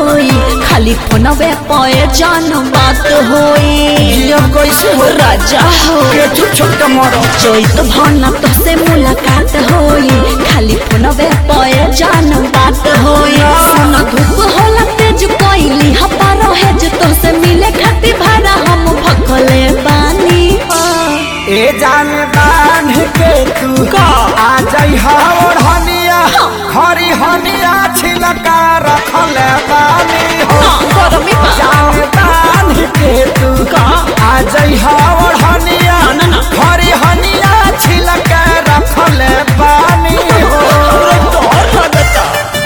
होई खाली फोनवे पे जान बात होई जिया कैसे हो राजा हो के छुप छुप के मरो चैत भाना तो से मुलाकात होई खाली फोनवे पे जान बात होई सुन धूप होला तेज कोइली हपा रहे जे तो से मिले खातिर भाड़ा हम भखले बानी हो। ए जान बांध के तू का? आ जाई और हनिया खरी हनिया छिलका रखल बानी हो हाँ, गरमी बा। जान बांध के तू का? आ जाई और हनिया ना, ना। खरी हनिया छिलका रखल बानी हो डर लगता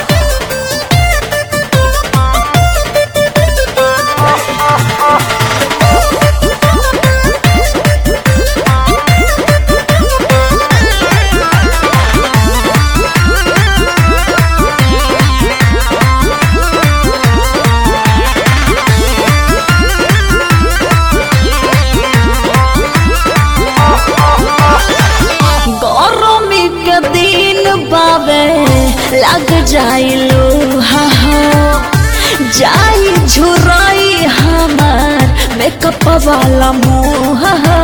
गरमी के दिन बाबे लग जाइलो हा हा जाई झुराई हमार मेकअप वाला मुंह हा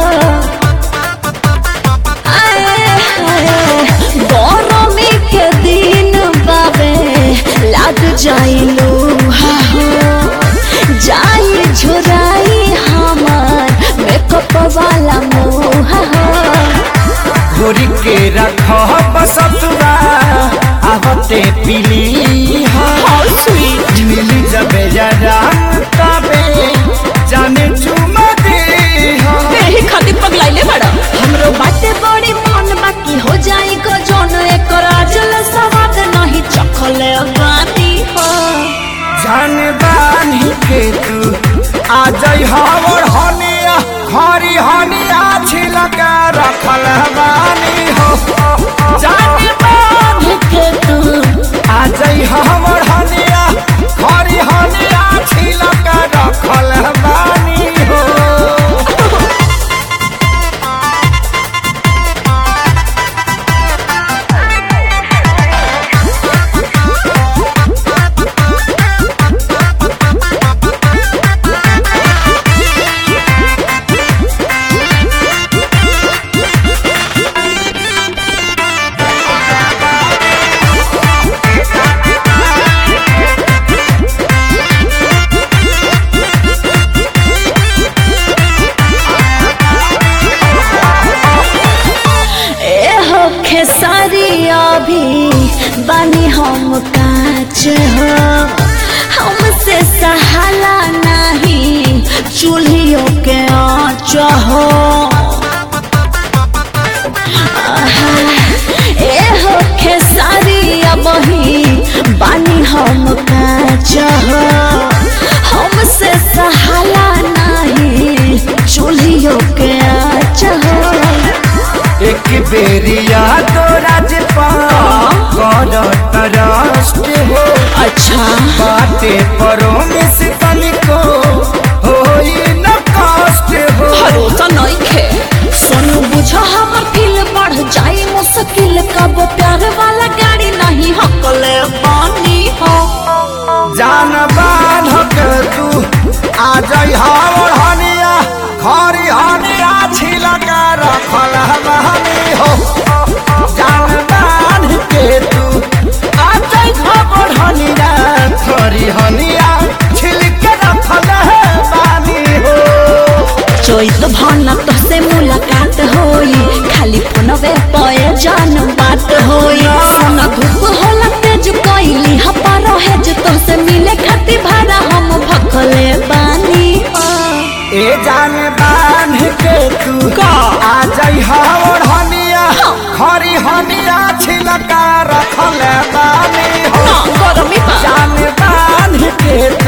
आए हाय गरमी के दिन बाबे लग जाइलो हा हा जाई झुराई हमार मेकअप वाला मुंह हा घोरी के रख बसतुरा आवते पीली How sweet. मिली जबे जरा तबे जाने चुमा दे एही खातिर पगलाइले बड़ा हमरो बाटे बड़ी मन बाकी हो जाई को जोन एकर आजल सवाद नहीं चखले बानी हो जान बानी के तू आ जाई हवर हनिया खरी हनिया छिलका रखल बानी हो जान बानी के तू आ जाई हवर हनिया खरी हनिया छिलका रखल बानी हो ए हो खेसारी अभी बानी हम काच हो हमसे सहाला नहीं चूल्हियों के आँच हो आहा, ए हो खेसारी अबही बानी हम काच हो हमसे सहाला नहीं चूल्हियों के आँच हो एक बेरिया तो राजपा कर तरस्ट हो अच्छा बाटे परो में से तनिको होई न कष्ट हो भरोसा नहीं खे सोनू बुझ हमर फील बढ़ जाई मुश्किल कब प्यार वाला गाड़ी नहीं हकले बानी हो जान बांध के तू आ जाई हावर हनिया खरी हनिया छिलका रखल हमानी हो जान बांध के तू आ जाई हावर हनिया खरी हनिया छिलका रखल हमानी हो चोइत भाना तो से मुलाकात होई खाली फोनवे पे जान बात होई सोना धूप होला तेज कोइली हपा रहे जे तो से मिले खातिर भाड़ा हम भखले बानी हो ए जान बांध के तू का? आ जाई हावर हनिया खरी हनिया छिलका रखल बानी हो ना गरमी बा जान बांध के